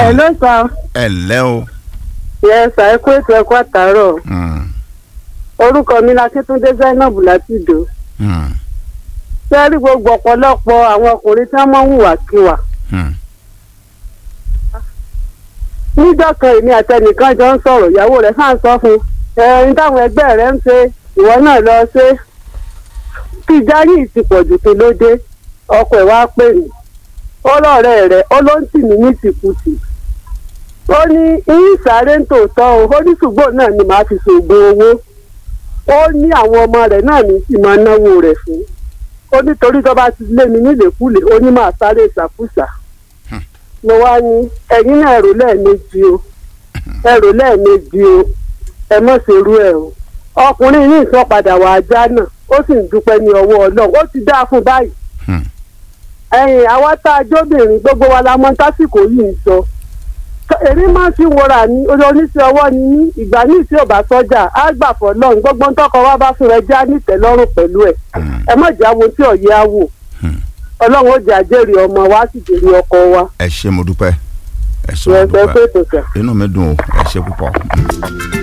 ẹ ló sọ ẹ ǹlẹ́ o. yẹ sà ẹ kó ètò ẹ̀kọ́ àtàárọ̀ Mm, orúkọ mi la Akíntúndé Zainab Látìdó mm, sẹ́rí gbogbo ọ̀pọ̀lọpọ̀ àwọn ọkùnrin tí wọ́n mọ̀ ń hùwàkiwà mm, níjọ́ kan èmi àtẹnìkan jọ ń sọ̀rọ̀ ìyàwó rẹ̀ sáà ń sọ fún un ẹ̀rín táwọn ẹgbẹ́ rẹ̀ ń ṣe ìwọ náà lọ ṣe kí jáyì ti pọ̀jù kí ló dé ọkọ ẹ̀ wá pè mí ó lọ́ọ̀rẹ́ rẹ̀ ó ló ń tì mí ní tìkùtì ó ní ìyí sáré ń tòótọ́ o ó ní ṣùgbọ́n náà ni màá fi ṣògùn owó ó ní àwọn ọmọ rẹ̀ náà ní sì máa náwó rẹ̀ fún ó nítorí tó bá ti lé mi nílèkulè ó ní máa sáré ìṣàkúṣà mo wá ní ẹ̀yin náà ẹ̀rù lẹ́ẹ̀mejì o ẹ̀rù lẹ́ẹ̀mejì o ẹ mọ̀ ṣerú ẹ̀ o ọkùnrin yìí sọ padà wà ajá náà ó sì ń dúpẹ́ ní ọwọ́ ọlọ́run ó ti dáa fún báyìí Hmm. ẹ̀yìn àwa tá a jóbìnrin gbogbo wa la mọ̀ tásìkò yìí ń sọ èmi máa ń fi wọra ní oníṣẹ́ ọwọ́ ni ní ìgbà ní ìṣe ọba sọ́jà á gbà fọ́ lọ́run gbogbo ń tọkọ wá bá fún ẹ já nítẹ̀lọ́rùn pẹ̀lú ẹ̀ mm. ẹ mọ̀ jáwo tí ọ̀yẹ́ á wò Hmm. ọlọ́run ó jẹ́ àjẹrè ọmọ wa sì jèrè ọkọ wa ẹ ṣé mo dúpẹ́ ẹ ṣé mo ẹ fẹ́ dúpẹ́ pèsè sà. inú mi dùn o ẹ ṣé púpọ̀.